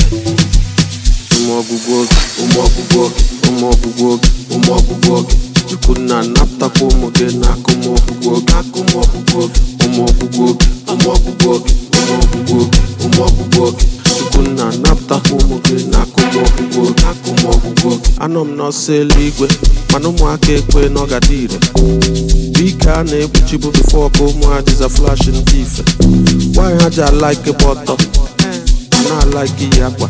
ụmụ ọgwụgwụ oge ụmụ ọgwụgwụ oge ụmụ ọgwụgwụ oge ụmụ ọgwụgwụ oge chukwu nna napụtakwa ụmụ gị n'aka ụmụ ọgwụgwụ oge aka ụmụ ọgwụgwụ oge ụmụ ọgwụgwụ oge ụmụ ọgwụgwụ oge ụmụ ọgwụgwụ oge ụmụ ọgwụgwụ oge chukwu nna napụtakwa ụmụ gị n'aka ụmụ ọgwụgwụ oge aka ụmụ ọgwụgwụ oge anọ m n'ọsọ eluigwe mana ụmụaka ekwe n'ọgada ire ike a na-ekpuchibu bifo ka ụmụ adịza flash ndị ife nwaanyị ha ji alaike gba ọtọ a na-alaike iyi akwa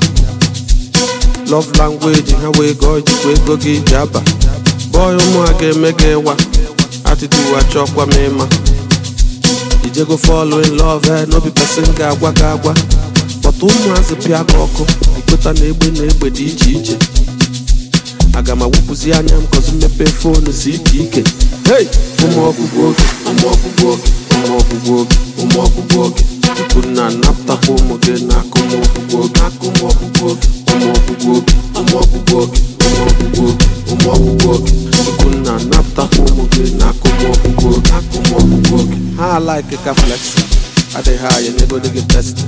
love language ha wee gọọ ijikwa ego gị iji aba bọị ụmụ a ga-eme gị ịwa atitude achọkwa m ịma ijego fall in love eh, no be person ga-agwa gị agwa kpọta ụmụazị pịa gị ọkụ ikweta na egbe na egbe dị iche iche aga m awụpụzi anya m kọzi mmepe fonu si ike ike hey ụmụ ọgwụgwụ oge ụmụ ọgwụgwụ oge ụmụ ọgwụgwụ oge ụmụ ọgwụgwụ oge chukwu nna napụtakwa ụmụ gị n'aka ụmụ ọgwụgwụ oge aka ụmụ ọgwụgwụ oge ụmụ ọgwụgwụ oge ụmụ ọgwụgwụ oge ụmụ ọgwụgwụ oge ụmụ ọgwụgwụ oge chukwu nna napụtakwa ụmụ gị n'aka ụmụ ọgwụgwụ oge aka ụmụ ọgwụgwụ oge ha alaike ka flexi adịghị anya n'ego dị gị testi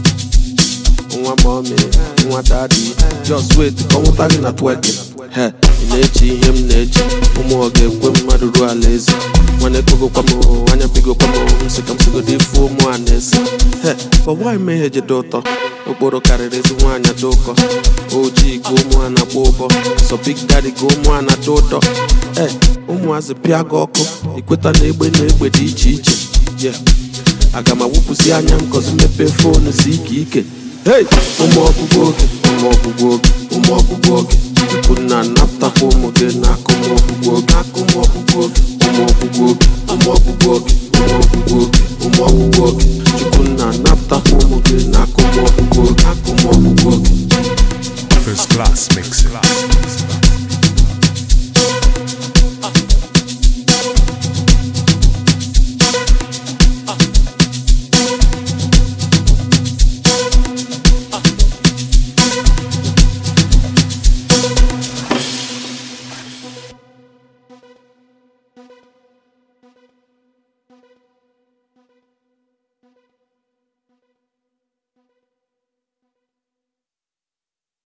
nwa mọmi nwa dadi just wait ka ọ nwụta gị na twerking he ị na-eche ihe m na-eche ụmụ ọ ga-ekwe mmadụ ruo ala eze nwana ekpogokwa m anya bigokwa m nsị ka m sigodo ife ụmụ a na-ese he but why mee jede ụtọ okporo karịrị ezi nwaanyị dị ụkọ ojii ka ụmụ a na-akpọ ụbọ sọ big daddy ka ụmụ a na-adị ụtọ e ụmụazị pịa gị ọkụ ikweta na egbe na egbe dị iche iche yeah aga m awụpụzi anya m kọzi mepee fonu si ike ike hey ụmụ ọgwụgwụ oge ụmụ ọgwụgwụ oge ụmụ ọgwụgwụ oge chukwu nna napụtakwa ụmụ gị n'aka ụmụ ọgwụgwụ oge aka ụmụ ọgwụgwụ oge ụmụ ọgwụgwụ oge ụmụ ọgwụgwụ oge ụmụ ọgwụgwụ oge ụmụ ọgwụgwụ oge chukwu nna napụtakwa ụmụ gị n'aka ụmụ ọgwụgwụ oge aka ụmụ ọgwụgwụ oge First class mixing.